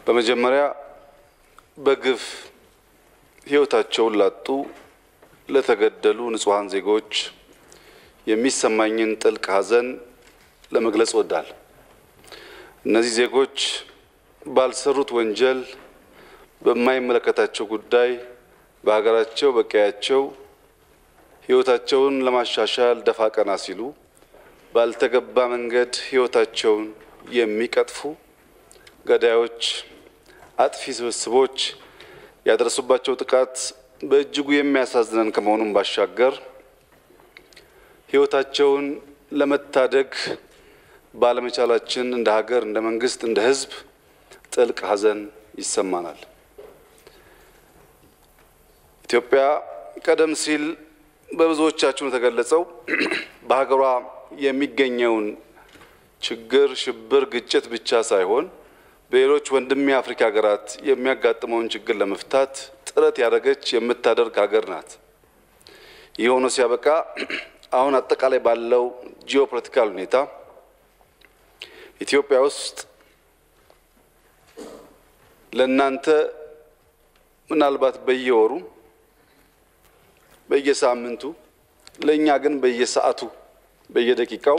በመጀመሪያ በግፍ ሕይወታቸውን ላጡ ለተገደሉ ንጹሐን ዜጎች የሚሰማኝን ጥልቅ ሐዘን ለመግለጽ እወዳለሁ። እነዚህ ዜጎች ባልሰሩት ወንጀል በማይመለከታቸው ጉዳይ በሀገራቸው በቀያቸው ሕይወታቸውን ለማሻሻል ደፋ ቀና ሲሉ ባልተገባ መንገድ ሕይወታቸውን የሚቀጥፉ ገዳዮች፣ አጥፊ ስብስቦች ያደረሱባቸው ጥቃት በእጅጉ የሚያሳዝነን ከመሆኑም ባሻገር ሕይወታቸውን ለመታደግ ባለመቻላችን እንደ ሀገር፣ እንደ መንግስት፣ እንደ ሕዝብ ጥልቅ ሐዘን ይሰማናል። ኢትዮጵያ ቀደም ሲል በብዙዎቻችሁ የተገለጸው በሀገሯ የሚገኘውን ችግር፣ ሽብር፣ ግጭት ብቻ ሳይሆን በሌሎች ወንድም የአፍሪካ ሀገራት የሚያጋጥመውን ችግር ለመፍታት ጥረት ያደረገች የምታደርግ ሀገር ናት። ይህ ሆኖ ሲያበቃ አሁን አጠቃላይ ባለው ጂኦፖለቲካል ሁኔታ ኢትዮጵያ ውስጥ ለእናንተ ምናልባት በየወሩ በየሳምንቱ ለእኛ ግን በየሰዓቱ በየደቂቃው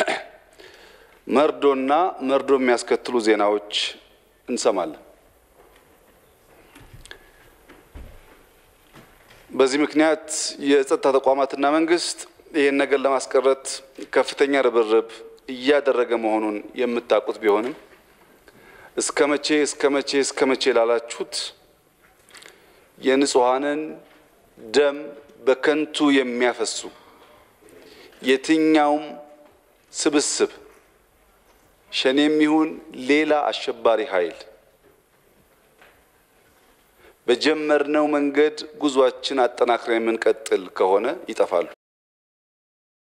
መርዶና መርዶ የሚያስከትሉ ዜናዎች እንሰማለን። በዚህ ምክንያት የጸጥታ ተቋማትና መንግስት ይህን ነገር ለማስቀረት ከፍተኛ ርብርብ እያደረገ መሆኑን የምታውቁት ቢሆንም እስከ መቼ እስከ መቼ እስከ መቼ ላላችሁት የንጹሐንን ደም በከንቱ የሚያፈሱ የትኛውም ስብስብ ሸኔም ይሁን ሌላ አሸባሪ ኃይል በጀመርነው መንገድ ጉዟችን አጠናክረን የምንቀጥል ከሆነ ይጠፋሉ።